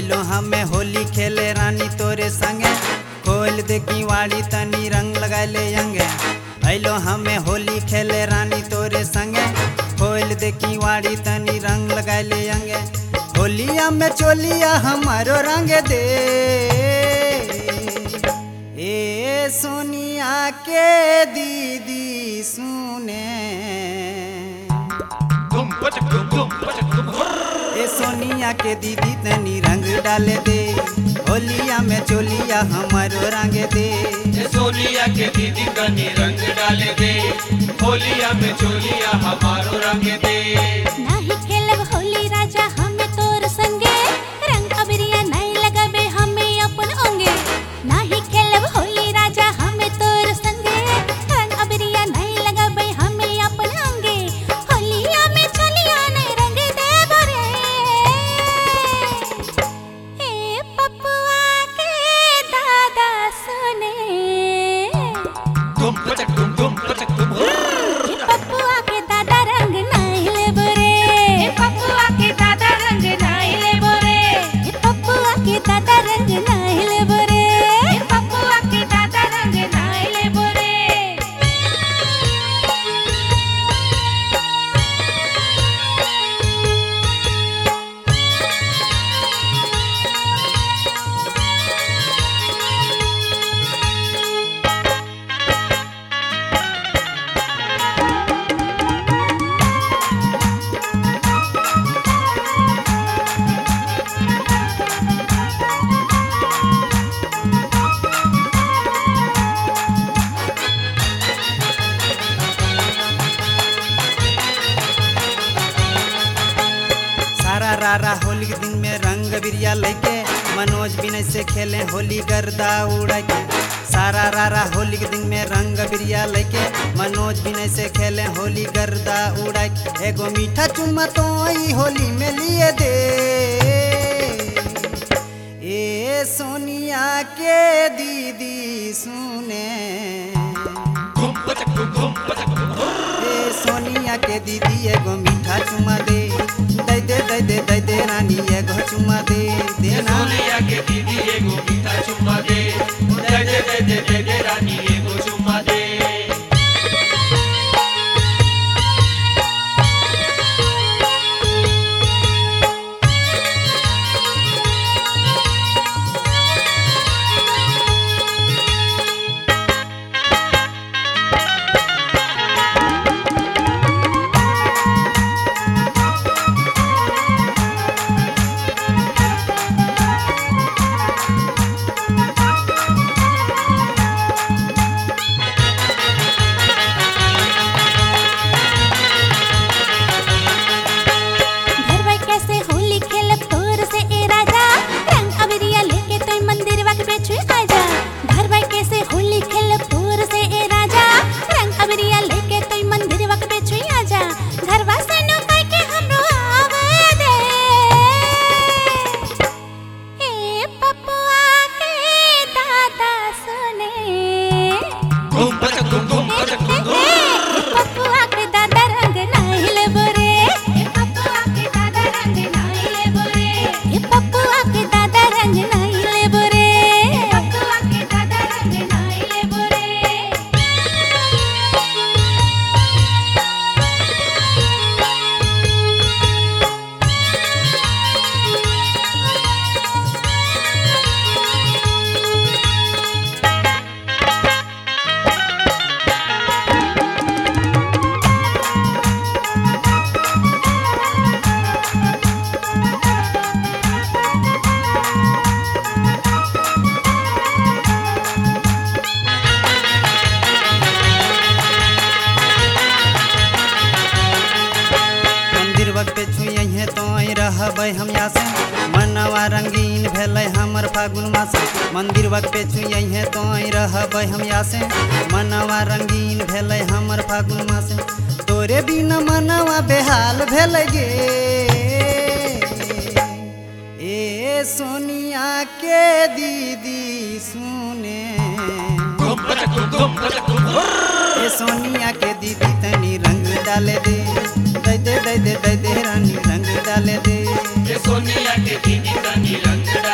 अइलो हमें होली खेले रानी तोरे संगे खोल दे वाड़ी तनी रंग लगाले अंगे अइलो हमें होली खेले रानी तोरे संगे खोल दे वाड़ी तनी रंग लगाले अंगे होलिया में चोलिया हमारो रंग दे ए सोनिया के दीदी सुने धूम पचक धूम धूम पचक धूम ए सोनिया के दीदी तनी रंग डाले दे होलिया में चोलिया हमारो रंग दे ये सोनिया के दीदी कनी रंग डाले दे होलिया में चोलिया हमारो रंग दे नाही खेलब होली राजा हमें तोर संगे रंग अबरिया नहीं लगाबे हमें अपन अंगे नाही खेलब होली राजा हमें तोर संगे रंग अबरिया नहीं लगाबे हमें अपन अंगे होलिया में चलिया नहीं रंग दे बरे ए पपुआ के दादा सुने धूम पचक धूम धूम पचक धूम पपुआ के दादा रंग नाइले बोरे पपुआ के दादा रंग नाइले बोरे पपुआ के दादा रंग नाइले बोरे पपुआ के दादा रंग नाइले बोरे सारा रारा होली के दिन में रंग बिरिया लेके मनोज बिनय से खेले होली गर्दा उड़ा के सारा रारा होली के दिन में रंग बिरिया लेके मनोज बिनय से खेले होली गर्दा उड़ा के एगो मीठा चुम्मा तो ई होली में लिए दे ए सोनिया के दीदी सुने धूम पचक धूम धूम पचक धूम ए सोनिया के दीदी एगो मीठा चुमा दे दे दे दे दे दे दे रानी एगो चुमा दे दे ये ना सोनिया के दीदी एगो मीठा चुम्मा दे दे दे दे दे दे दे रानी एगो चुम्मा दे घर भाई कैसे होली खेलब तोर से ए राजा रंग अबरिया लेके तोय मंदिर वाक बेचु आजा घर भाई कैसे होली खेलब तोर से ए राजा रंग अबरिया लेके तोय मंदिर वाक बेचु आजा घर वासे नो कह के हमरो आवे दे ए पपुआ के दादा सुने धूम पचक धूम धूम पचक धूम धूम पपुआ के दादा रंग नाइले बोरे पपुआ के दादा रंग नाइले बोरे पपुआ के दादा रंग नाइले बोरे पपुआ के दादा रंग नाइले बोरे मंदिर वक्त पे छुए तो रहबै हम यहाँ से मनवा रंगीन भेलै हमर फागुन मास मंदिर वक्त पे छुए तो रहबै हम यहाँ से मनवा रंगीन भेलै हमर फागुन मास तोरे बिना मनवा बेहाल भेलै गे ए सोनिया के दीदी सुने धूम पचक धूम धूम पचक धूम ए सोनिया के दीदी तनी रंग डाले दे दे दे दे दे दे दे रानी रंग डाले दे ये सोनिया के दीदी कनी रंग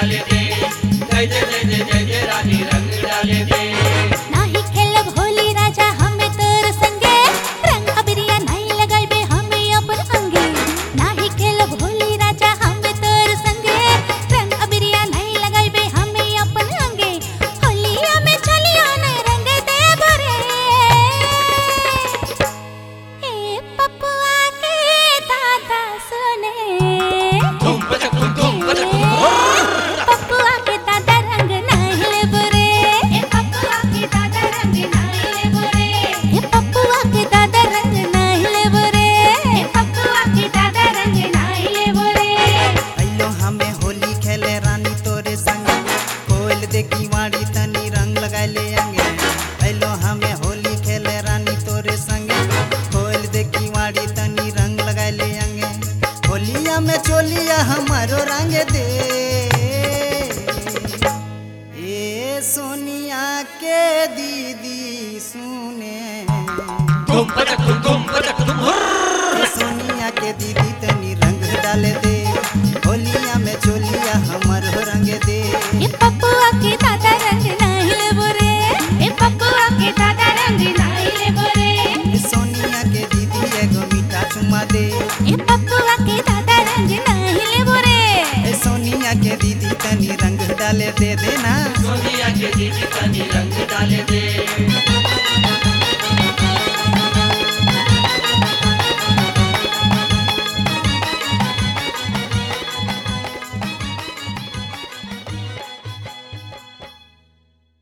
बजक धुम धुम बजक धुम हुर्र। ए सोनिया के दीदी तनी रंग डाले दे होलिया में चोलिया हमर हो रंग दे ए पप्पुआ के दादा रंग नाही लेबो रे ए पप्पुआ के दादा रंग नाही लेबो रे ए सोनिया के दीदी एगो मीठा चुमा दे ए पप्पुआ के दादा रंग नाही लेबो रे ए सोनिया के दीदी तनी रंग डाले दे देना सोनिया के दीदी तनी रंग डाले दे